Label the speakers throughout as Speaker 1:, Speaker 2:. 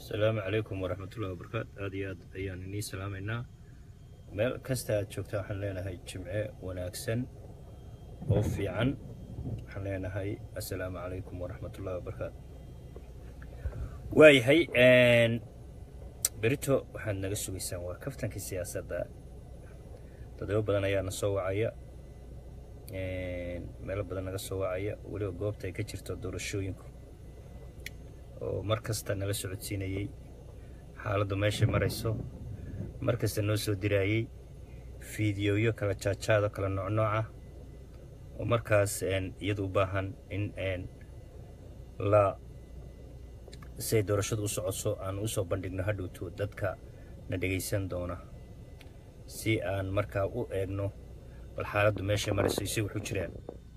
Speaker 1: asalaamu calaykum waraxmatullahi wabarakaatu aada iyo aad ayaan inii salaamaynaa meel kasta aad joogta waxaan leenahay jimce wanaagsan oo fiican waxaan leenahay assalaamu calaykum waraxmatullahi wabarakaatu waayahay berito waxaad naga sugaysaan waa kaftankii siyaasadda dadabo badan ayaa na soo wacaya meelo badan naga soo wacaya weliba goobta ay ka jirto doorashooyinku oo mar kasta nala socodsiinayey xaaladdu meeshay marayso mar kasta noo soo diraayey fiidiyoyo kala jaajaado kala noocnooca oo markaas iyadu u baahan in la siay doorashadu u socodso aan usoo bandhigno hadhowto dadka na dhegaysan doona si aan markaa u eegno bal xaaladdu meeshay marayso isay wuxuu jiraan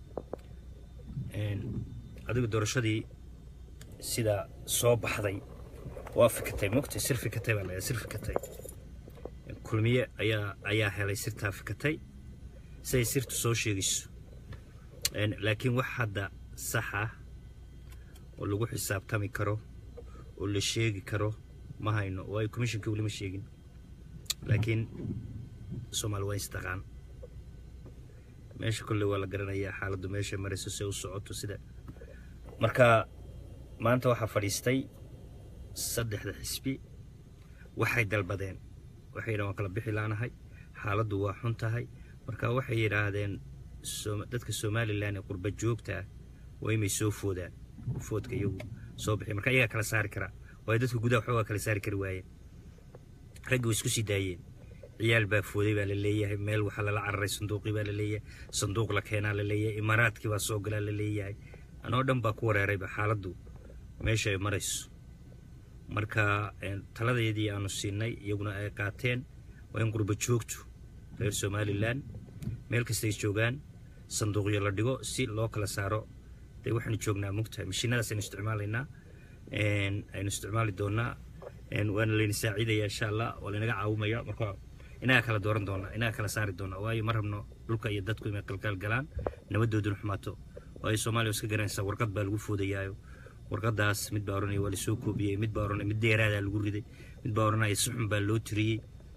Speaker 1: adigu doorashadii sidaa soo baxday waa fikatay mogtay sir fikatay baa layaa sir fikatay kulmiye ayaa ayaa helay sirtaa fikatay siay sirtu soo sheegayso laakiin wax hadda sax ah oo lagu xisaabtami karo oo la sheegi karo ma hayno waayo commissionka weli ma sheegin laakiin soomaali waa istaqaan meesha kolley waa la garanayaa xaaladdu meesha marayso se u socoto sida marka maanta waxaa fadhiistay saddexda xisbi waxay dalbadeen waxay yidhahan waan kala bixi laanahay xaaladdu waa xun tahay marka waxay yidhaahdeen dadka somalilan ee qurba joogta ah waa imay soo foodaan foodka iyagu soo bixi marka iyagaa kala saari karaa waayo dadka gudaha waxoogaa kala saari kari waayeen raggi way isku sii daayeen ciyaal baa fooday baa la leeyahay meel waxaa lala cararay sanduuqii baa la leeyahay sanduuq la keenaa la leeyahay imaaraadkii baa soo galaa la leeyahay anoo dhan baa ku wareerayba xaaladdu meesha ay marayso marka taladeedii aanu siinay iyaguna ay qaateen waa in qurba joogtu reer somalilan meel kastay joogaan sanduuqyo la dhigo si loo kala saaro dee waxaanu joognaa mugtahay mashiinadaas aynu isticmaalaynaa aynu isticmaali doonaa waana layna saaciidaya insha allah waa laynaga caawimaya marka inaga kala dooran doonaa inaga kala saari doonaa waayo ma rabno dhulka iyo dadku inay qalkaal galaan nabadooduna xumaato waayo soomaaliya iska garanaysaa warqad baa lagu foodayaayo warqadaas mid baa oranaya waa lasoo koobiyey mid baa oranaya mid deeraadaa lagu riday mid baa oranaya si xun baa loo tiriyey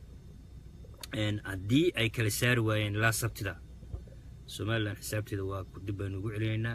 Speaker 1: haddii ay kala saari waayeen ilaa sabtida somalilan xisaabteeda waa dib baynu ugu celinaynaa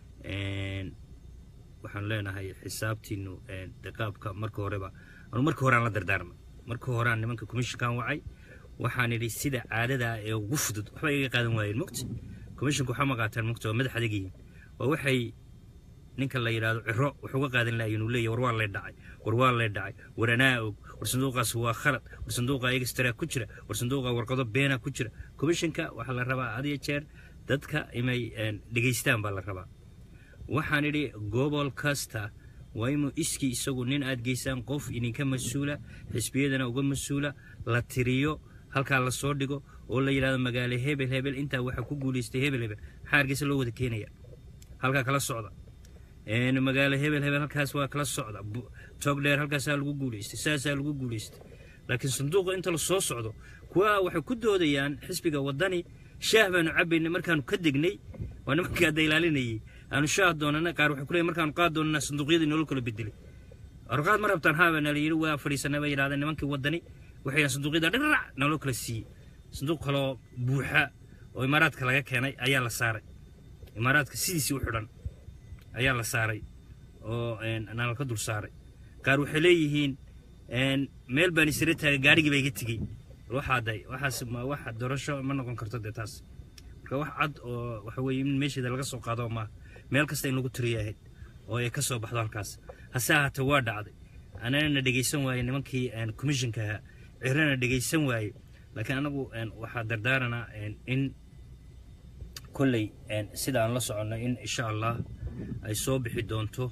Speaker 1: waxaan leenahay xisaabtiinu qaabka marka horeba anu marka horeaan la dardaarmay marka horeaan nimanka commissionkan wacay waxaan idhi sida caadadaa ee ugu fudud waxba iga qaadan waayeen mogta commissionka waxaa ma qaataan mogta waa madax adegihiin waa waxay ninka la yidhaahdo ciro wuxuu ga qaadan lahayen uu leeyahy war waa lay dhacay war waa lay dhacay war anaa og war sanduuqaas waa khalad war sanduuqa egstraa ku jira war sanduuqa warqado beena ku jira commissionka waxaa la rabaa had iyo jeer dadka inay dhegaystaan baa la rabaa waxaan idhi gobol kasta waa inuu iskii isagu nin aad geysaan qof idinka mas-uula xisbiyadana uga mas-uula la tiriyo halkaa la soo dhigo oo la yidhahdo magaalo hebel hebel intaa waxaa ku guulaystay hebel hebel maxaa hargeysa loo wada keenaya halkaa kala socda magaalo hebel hebel halkaas waa kala socda togdheer halkaasaa lagu guulaystay saasaa lagu guulaystay laakiin sanduuqa inta la soo socdo kuwa waxay ku doodayaan xisbiga waddani shaah baanu cabaynay markaanu ka degnay waa nimankai adda ilaalinayay aanu shaah doonana qaar waxay kuleeyahy markaanu qaad doonana sanduuqyadii nolol kala bedelay arqaad ma rabtaan haabana la yidhi waa fadhiisanay bay yidhahdeen nimankii waddani waxay sanduuqyada dhirac nolol kala siiyey sanduuq kaloo buuxa oo imaaraadka laga keenay ayaa la saaray imaaraadka sidiisii u xidhan ayaa la saaray oo nalal ka dul saaray qaar waxay leeyihiin meel baan isira taagay gaarigii baa iga tegey waxaaday waxaas wax doorasho ma noqon karto dee taas marka wax cad oo waxa weeye in meesheeda laga soo qaado maaha meel kasta in lagu tiriya ahayd oo ay ka soo baxdo halkaas hase ahaatee waa dhacday anana dhegaysan waaye nimankii commissionka ahaa cirana dhegaysan waaye laakiin anagu waxaa dardaaranaa in kolley sida aan la soconno in insha allah ay soo bixi doonto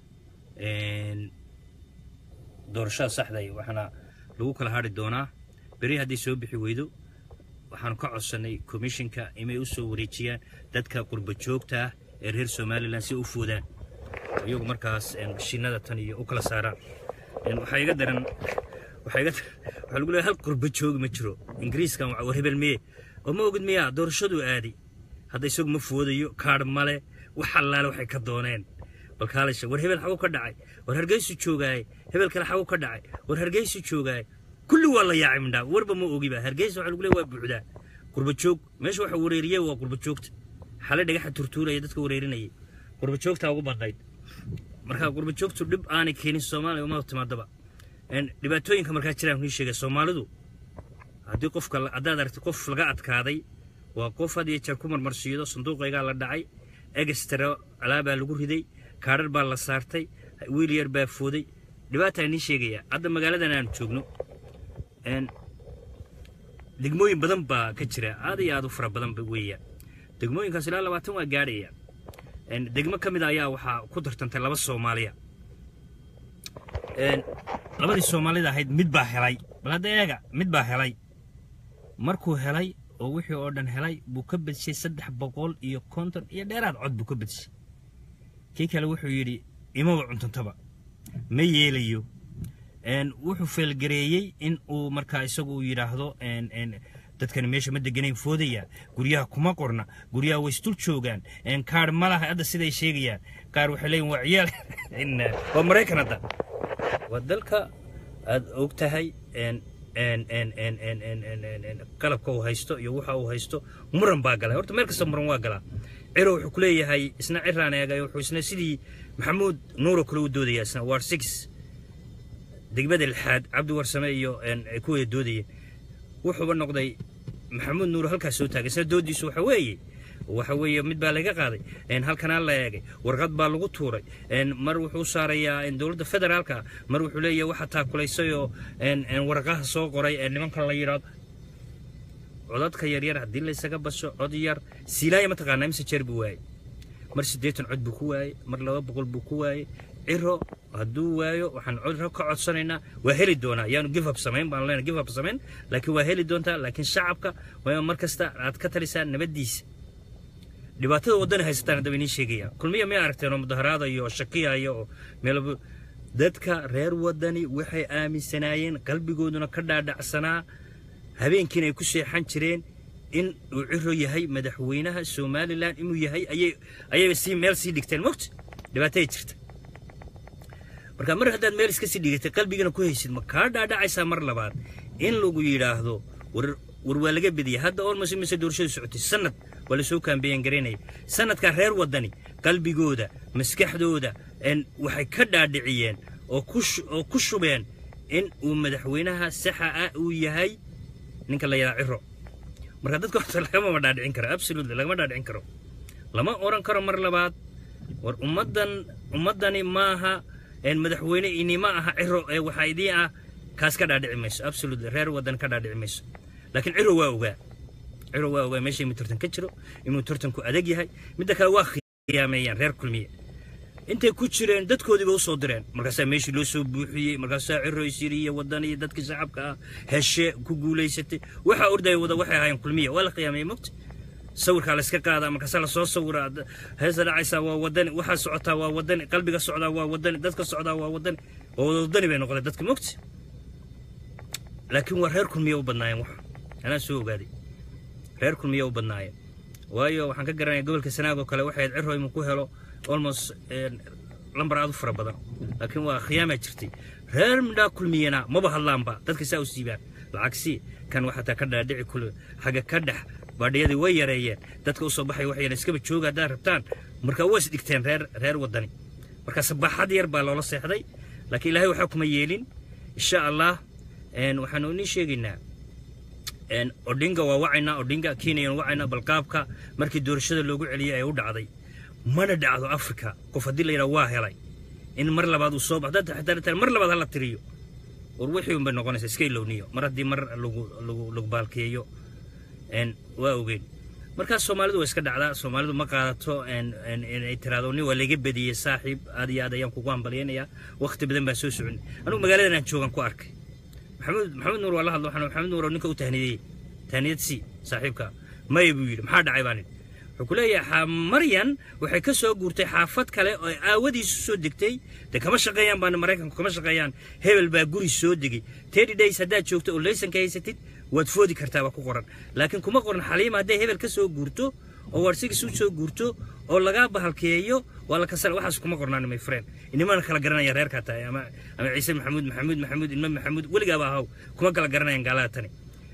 Speaker 1: doorashada saxday waxaana lagu kala hadri doonaa beri hadday soo bixi weydo waxaanu ka codsannay commissionka inay u soo wareejiyaan dadka qurba joogta ah ee reer somalilan si u foodaan iyagu markaas mashiinada tan iyo u kala saaraan waxaa iga daran waxaa iga waxaa lagu leeyahay hal qurba joogi ma jiro ingiriiskan war hebel meye oo ma ogid miyaa doorashaduu aaday hadda isagu ma foodayo kaadh male wax allaale waxay ka dooneen bal kaalisha war hebel xagu ka dhacay war hargeysu joogaaye hebel kale xagu ka dhacay war hargeysu joogaaye kulli waa la yaacay mindhaa warba ma ogiba hargeysa waxa lagu leeya waa buuxdaa qurba joog meesha waxa wareeriyey waa qurba joogta xale dhagaxa turtuuraya dadka wareerinayay qurba joogtaa ugu badnayd marka qurba joogtu dhib aanay keenin soomaaliya uma timaadaba dhibaatooyinka markaa jiraan kii sheegay soomaalidu haddii qofka haddaad aragtid qof laga adkaaday waa qof had iyo jeer ku marmarsiido sanduuqaygaa la dhacay egestara alaabaa lagu riday kaadhar baa la saartay wiil yar baa fooday dhibaataa nii sheegaya hadda magaaladan aan joogno degmooyin badan baa ka jira aad iyo aad u fara badan weeya degmooyinkaas ilaa labaatan waa gaadhaya degmo ka mid a ayaa waxaa ku tartantay laba soomaaliya labadii soomaalida ahayd mid baa helay bal hadda eega mid baa helay markuu helay oo wixii oo dhan helay buu ka bedshay saddex boqol iyo konton iyo dheeraad cod buu ka bedshay kii kale wuxuu yidhi imaba cuntantaba ma yeelayo wuxuu feelgareeyey in uu markaa isagu uu yidhaahdo dadkani meesha ma deganayn foodaya guryaha kuma qorna guryaha way isdul joogaan kaar ma laha hadda siday sheegayaan qaar waxay leeyihin waa ciyaal waa maraykan hadda waa dalka aad og tahay qalabka uu haysto iyo waxa uu haysto muran baa galay horta meel kasta muran waa galaa ciro wuxuu ku leeyahay isna ciraan eegay wuxuu isna sidii maxamuud nuuro kale u doodaya isna war six degmada lixaad cabdi warsame iyo ay ku wada doodayeen wuxuuba noqday maxamuud nuuro halkaas soo taagay isna doodiisu waxa weeye waxa weeye mid baa laga qaaday halkanaa la eegay warqad baa lagu tuuray mar wuxuu saarayaa dowladda federaalka mar wuxuu leeyahay waxa taakulaysayoo warqaha soo qoray nimanka la yidhaahdo codadka yaryar haddii laysaga basho cod yar siilaaya mataqaanaa mise jeer buu waayey mar siddeetan cod buu ku waayey mar laba boqol buu ku waayey ciro hadduu waayo waxaan ciro ka codsanaynaa waa heli doonaa yaanu give up samayn baan leenahay give up samayn laakiin waa heli doontaa laakiin shacabka waa mar kasta aad ka talisaa nabaddiisa dhibaatada waddani haysataan haddaba idiin sheegaya kulmiya may aragteen oo mudaharaadayo oo shakiyaya oo meelba dadka reer waddani waxay aaminsanaayeen qalbigooduna ka dhaadhacsanaa habeenkiina ay ku seexan jireen in uu ciro yahay madaxweynaha somalilan inuu yahay ayay ayay sii meel sii dhigteen mogta dhibaatay jirta marka mar haddaad meel iska sii dhigatay qalbigana ku haysid ma kaa dhaadhacaysaa mar labaad in lagu yidhaahdo war war waa laga bediyay hadda olmos imise doorashadu socotay sanad waa lasoo kaambeeyan garaynaya sanadkaa reer waddani qalbigooda maskaxdooda waxay ka dhaadhiciyeen oo oo ku shubeen in uu madaxweynaha saxa ah uu yahay ninka la yidhaha ciro marka dadka horta lagamama dhaadhicin karo absolutely lagama dhaadhicin karo lama oran karo mar labaad war ummaddan ummaddani maaha madaxweyne ini ma aha ciro ee waxaa idiin ah kaas ka dhaadhici mayso absolutely reer waddan ka dhaadhici mayso laakiin ciro waa ogaa ciro waa ogaa meesha inuu tartan ka jiro inuu tartanku adag yahay midda kale waa khiyaameeyaan reer kulmiye intay ku jireen dadkoodiiba u soo direen markaasaa meeshii loo soo buuxiyey markaasaa ciro isiriya waddan iyo dadkii shacabka ah heshe ku guulaysatay waxaa ordaya wada waxay ahaayeen kulmiye waa la khiyaameeyey mogta sawirkaa la iska qaadaa markaasaa lasoo sawiraa heesa dhacaysaa waa wadani waxaa socotaa waa wadani qalbiga socdaa waa wadani dadka socdaa waa wadani waa wada wadani bay noqdeen dadka mogta laakiin waa reer kulmiya u badnaayeen wax anaa soo ogaaday reer kulmiya u badnaayeen waayo waxaan ka garanaya gobolka sanaag oo kale waxay ciro inuu ku helo almost lambar aad u fara badan laakiin waa khiyaamaa jirtay reer midhaa kulmiyana maba hadlaanba dadka saa u siibaan lacagsi kan waxataa ka dhaadhici kule xagga ka dhex baadhiyadii way yareeyeen dadka u soo baxay waxayna iskaba jooga haddaad rabtaan marka waa is dhigteen reer reer waddani marka sabaxad yar baa loola seexday laakiin ilaahay waxaa kuma yeelin insha allah waxaanu inii sheegaynaa odhinga waa wacaynaa odhinga kenyan wacaynaa balqaabka markii doorashada loogu celiyey ay u dhacday mana dhacdo africa qof haddii la yidhaha waa helay in mar labaad uu soo baxdo xitaa mar labaad hala tiriyo war wixii unbay noqonaysa iska ilowniyo mar haddii mar lagu lagu lagu baalkeeyo waa ogeyn markaas soomaalidu waa iska dhacdaa soomaalidu ma qaadato inay tiraado nin waa laga bediyey saaxiib aad iyo aad ayaan kugu hambalyaynayaa waqti badan baa soo socon anugu magaaladan aan joogan ku arkay maxamed maxamed nuur waa la hadlo waxaan maxamed nuur oo ninka u tahniyey tahniyad si saaxiibka maya buu yidhi maxaa dhacay baa nin wuxuu ku leeyahay maryan waxay ka soo guurtay xaafad kale oo aawadiisu soo degtay dee kama shaqeeyaan baana maraykanku kama shaqeeyaan hebel baa guri soo degay teddy days haddaad joogto oo laysanka haysatid waad foodi kartaa waa ku qoran laakiin kuma qoran xaliima hadday hebel ka soo guurto oo warsigis u soo guurto oo lagaa bahalkeeyo waa la kasala waxaas kuma qornaan my friend inimana kala garanaya reerkaa tahay ama ama ciise maxamuud maxamuud maxamuud ilma maxamuud weligaaba ahaw kuma kala garanayaan gaalada tani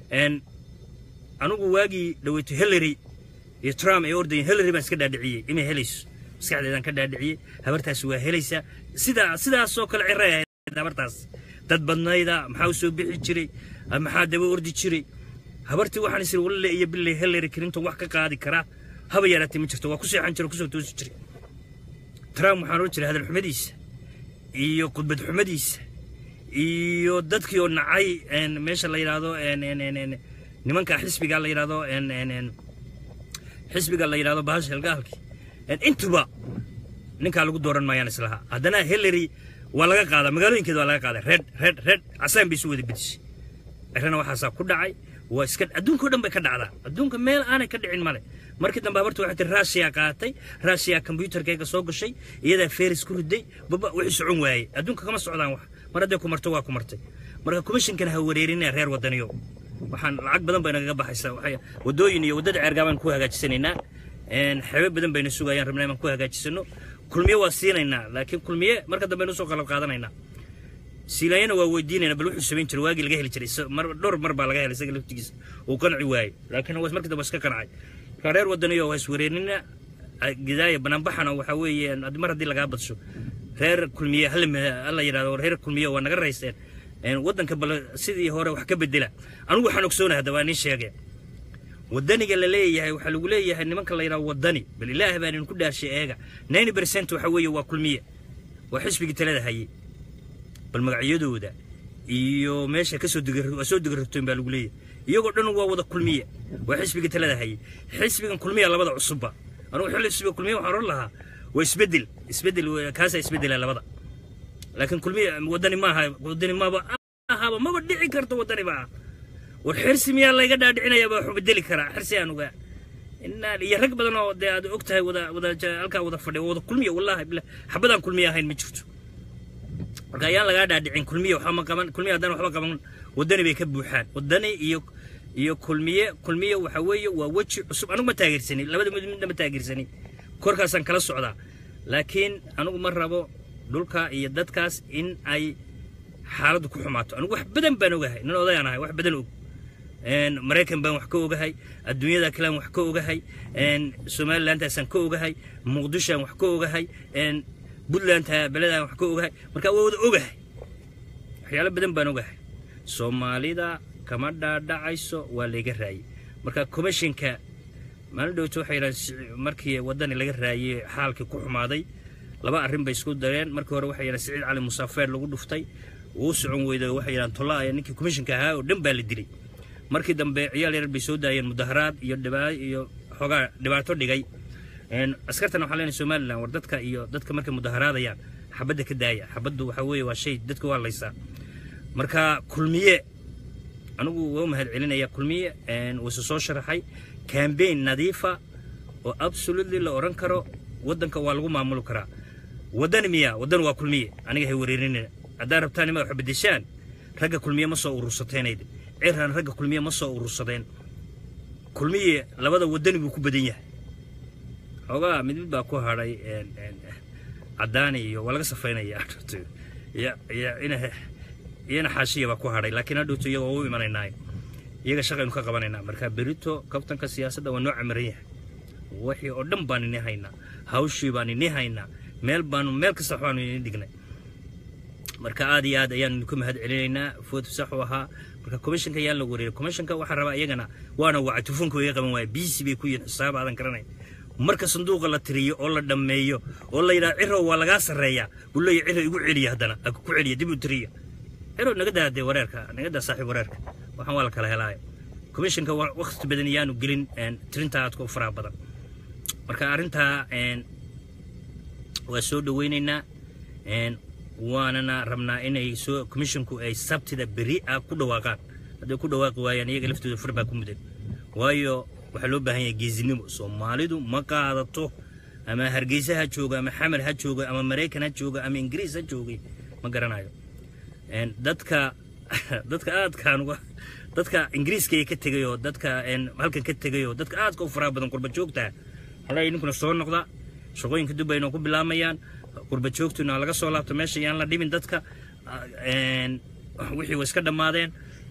Speaker 1: anigu waagii dhaweyto hillary iyo trump ay ordayeen hillary baan iska dhaadhiciyey inay helayso maskaxdeedaan ka dhaadhiciyey habartaasi waa helaysaa sidaa sidaasoo kale ciray ahayd habartaas dad badnayda maxaa u soo bixi jiray maxaa daba ordi jiray habartii waxaan isiri walle iyo billay hillary clinton wax ka qaadi karaa haba yaraatay ma jirto waa ku seexan jira kusoo toosi jiray trump waxaan oran jiray hadal xumadiisa iyo khudbad xumadiisa iyo dadkii oo nacay meesha la yidhaahdo nimanka xisbiga la yidhaahdo xisbiga la yidhahdo bahasha helgaalkii intuba ninkaa lagu dooran maayaan islaha haddana hillary waa laga qaadaa magaalooyinkeeda waa laga qaaday red red red casaan bay isu wada bedishay cirana waxaasaa ku dhacay waa iska adduunka o dhan bay ka dhacdaa adduunka meel aanay ka dhicin male markii dambe habartu waxay tiri raashiya qaatay raashiya kombyuutarkayga soo gashay iyadaa feris ku riday baba wixii socon waayey adduunka kama socdaan wax mar hadday ku marto waa ku martay marka commissionkan ha wareerinaya reer wadaniyo waxaan lacag badan bay nagaga baxaysaa waxay wadooyin iyo waddada ceergaabaan ku hagaajisanaynaa xebe badan bayna sugayaan rabnaa inaan ku hagaajisano kulmiye waa siinaynaa laakiin kulmiye marka dambe aynu soo qalab qaadanaynaa siilaayana waa weydiinayna bal wuxuu samayn jiray waagii laga heli jiray mar dhowr mar baa laga helay isaga laftigiisa uu qanci waayey laakiin was markii dambe iska qancay marka reer wadaniyo waa iswareerinina gidaaya banaanbaxana waxaa weeye mar haddii lagaa badsho reer kulmiye hala yidhahdo reer kulmiye waa naga rayseen waddanka bal sidii hore wax ka bedela anigu waxaan ogsoonahay hadda waa nin sheegee wadaniga la leeyahay waxaa lagu leeyahay nimanka la yidhahdo wadani bal ilaahay baan idinku dhaarshay eega ninety percent waxa weeye waa kulmiye waa xisbigii talada hayay bal magacyadooda iyo meesha kasoo waa soo digarrabtoyn baa lagu leeyahay iyagoo dhan waa wada kulmiye waa xisbigii talada hayay xisbigan kulmiya labada cusubba anugu xilli xisbiga kulmiye waxaan oran lahaa waa isbedel isbedel kaasaa isbedela labada laakiin kulmiye wadani maaha wadani maaba ahaba maba dhici karto wadani maaha war xirsi miyaa layga dhaadhicinaya baa waxu bedeli karaa xirsi aan ogaa inaa iyo rag badan oo dee aad og tahay wada wada halkaa wada fadhiya wada kulmiya wallahi billah xabadaan kulmiya ahayn ma jirto marka ayaan lagaa dhaadhicin kulmiya waxba ma qaban kulmiya haddana waxba qaban wadani bay ka buuxaan wadani iyo iyo kulmiye kulmiye waxa weeye waa weji cusub anigu ma taageersanin labada mid midna ma taageersanin korkaasaan kala socdaa laakiin anigu ma rabo dhulka iyo dadkaas in ay xaaladdu ku xumaato anigu wax badan baan ogahay nin odayaan ahay wax badan og maraykan baan wax ka ogahay adduunyada kalean wax ka ogahay somalilandaasaan ka ogahay muqdishoan wax ka ogahay puntlandta beledaan wax ka ogahay marka waa wada ogahay waxyaalo badan baan ogahay soomaalida kama dhaadhacayso waa layga raayey marka commissionka maalin dhowto waxay yidhahan markii waddani laga raayey xaalkii ku xumaaday laba arrin bay isku dareen markii hore waxay yidhahan siciid cali musaafeer lagu dhuftay wuu socon weyday waxay yidhahan tolla ninkii commissionka ahaa oo dhan baa la dilay markii dambe ciyaal yarar bay soo daayeen mudaharaad iyo dhibaa iyo xoogaa dhibaato dhigay askartan waxaa leenahay somalilan war dadka iyo dadka markay mudaharaadayaan xabadda ka daaya xabaddu waxaa weeye waa shay dadka waa laysaa marka kulmiye anigu waa u mahad celinaya kulmiye wuuse soo sharaxay cambaign nadiifa oo absolutely la odhan karo waddanka waa lagu maamuli karaa waddan miya waddan waa kulmiye aniga hay wareerinina haddaa rabtaan ima wax bedeshaan ragga kulmiye ma soo urursateynayde ciraan ragga kulmiye ma soo urursadeen kulmiye labada waddani buu ku badan yahay xoogaa mid mid baa ku hadhay caddaani iyo waa laga safaynaya iyana xaashiya baa ku hadhay laakiin hadhowto iyaga waa u imanaynaa iyaga shaqaynu ka qabanaynaa marka berito kabtanka siyaasadda waa noo camiran yahay wixii oo dhan baan ini haynaa hawshii baan ini haynaa meel baanu meel kasta waxbaanu ini dhignay marka aad iyo aad ayaan idinku mahad celinaynaa food sax u ahaa marka commissionka yaan la wareeray commissionka waxaa rabaa iyagana waana wacay tufunka way qaban waaya biisi bay ku yihin xisaab aadan garanay marka sanduuqa la tiriyo oo la dhammeeyo oo la yidhaha cirow waa lagaa sarreeyaa buu leeyahy ciro igu celiya haddana ku celiya dib u tiriya cirow naga daa dee wareerka naga daa saaxiib wareerka waxaan waa la kala helaayo commissionka waqti badan iyaanu gelin tirinta aadka u faraha badan marka arrintaa waa soo dhaweynaynaa waanana rabnaa inay soo commissionku ay sabtida beri ah ku dhawaaqaan hadday ku dhawaaqi waayaan iyaga laftooda far baa ku mudan waayo waxaa loo baahan yahay geesinimo soomaalidu ma qaadato ama hargeysa ha jooga ama xamar ha jooga ama maraykan ha jooga ama ingiriis ha joogay ma garanayo dadka dadka aadkaan uga dadka ingiriiska ee ka tegay oo dadka halkan ka tegay oo dadka aadka u faraha badan qurba joogta halay ninkuna soo noqda shaqooyinka dubay inoo ku bilaamayaan qurba joogtuna laga soo laabto meesha yaan la dhimin dadka wixii way iska dhammaadeen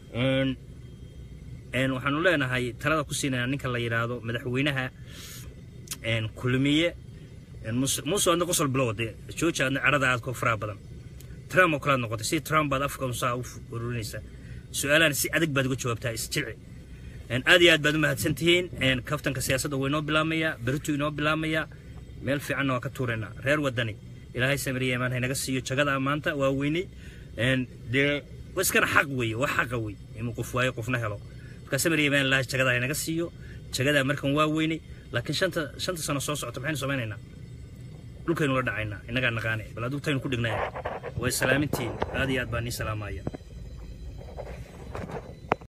Speaker 1: waxaanu leenahay talada ku siinaya ninka la yidhaahdo madaxweynaha kulmiye muuse adna qosol bilowde jooja adna cadhada aad ku faraha badan trump oo kalaad noqotay si trump baad afka saa u ururinaysaa su-aalahan si adag baad uga jawaabtaa isjilci aad iyo aad baad u mahadsan tihiin kaftanka siyaasadda waa inoo bilaamayaa beritu inoo bilaamayaa meel fiicanna waa ka tuuraynaa reer wadani ilaahay samiriya imaan haynaga siiyo jagada maanta waa weynay dee iskana xaq weeye waa xaqa wey inuu qof waayo qofna helo marka samiriya imaan ilaahay jagada haynaga siiyo jagadaa markan waa weynay laakiin shanta shanta sano soo socota maxaynu samaynaynaa dhulkaynu la dhacaynaa innagaa naqaane bal adugtaynu ku dhignaya way salaamintiin aad iyo aad baa nii salaamaya